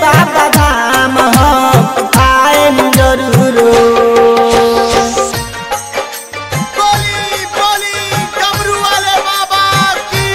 बाबा धाम हम आएम जरूर हो बोली बोली डमरू वाले बाबा की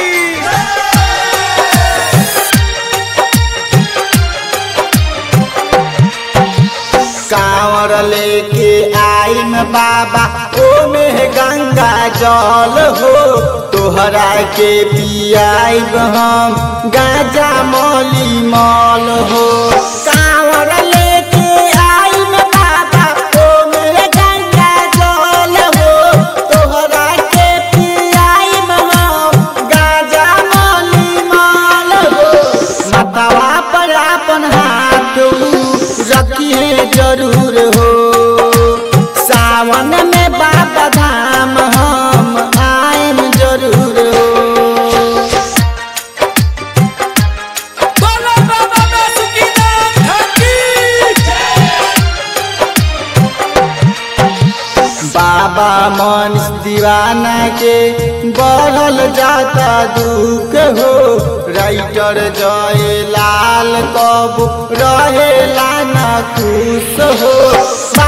कांवर लेके आइम बाबा ओमे गंगा जल हो तोहरा के पियाइब हम गाजा मौली मल हो कांवर लेके आइम बाबा ओमे गंगा जल हो तोहरा के पियाइब हम गाजा मौली मल हो मतवा पर अपन हाथ रखिए जरूर हो सावन में बाबा धाम हम आएम जरूर हो बोलो बाबा बासुकीनाथ ठाकी बाबा मन दीवाना के बढ़ल जाता दुख हो राइटर जय लाल कब रहेला न खुश हो